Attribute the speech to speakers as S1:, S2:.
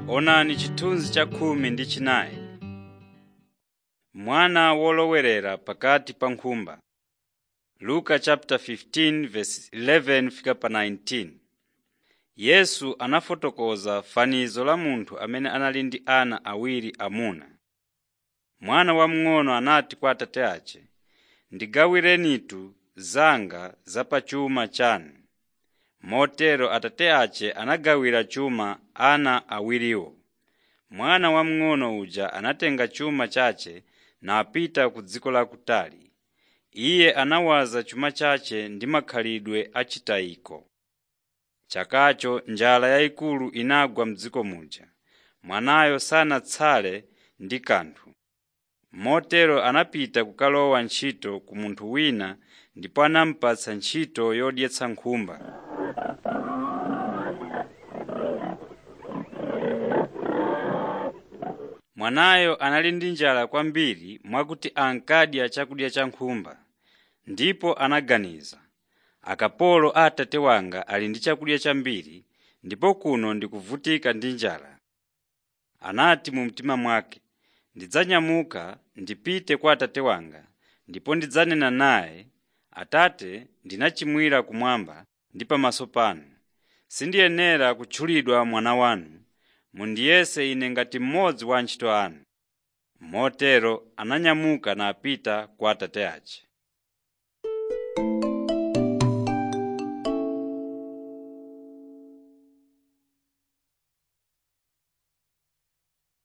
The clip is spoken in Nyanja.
S1: Onani chithunzi cha khumi ndi chinayi. Mwana wolowerera pakati pa nkhumba. Luka chapter 15 verse 11 fika pa 19. Yesu anafotokoza fanizo la munthu amene anali ndi ana awiri amuna. Mwana wamng'ono anati kwa atate ace, “Ndigawirenitu zanga za pa chuma chanu.” Motero atate ace anagawira chuma ana awiriwo. Mwana wamng'ono uja anatenga chuma chace napita ku dziko lakutali. Iye anawaza chuma chace ndi makhalidwe achitayiko. Chakacho njala yayikulu inagwa m'dziko muja. Mwanayo sanatsale ndi kanthu. Motero anapita kukalowa ntchito ku munthu wina ndipo anamupatsa ntchito yodyetsa nkhumba. Mwanayo anali ndi njala kwambiri mwakuti ankadya chakudya cha nkhumba. Ndipo anaganiza, akapolo a atate wanga ali ndi chakudya chambiri ndipo kuno ndikuvutika ndi njala. Anati mu mtima mwake, ndidzanyamuka ndipite kwa atate wanga ndipo ndidzanena naye, Atate, ndinachimwira kumwamba ndi pamaso panu. Sindiyenera kutchulidwa mwana wanu. Mundiyese ine ngati mmodzi wa antchito anu. Motero ananyamuka napita kwa atate ace.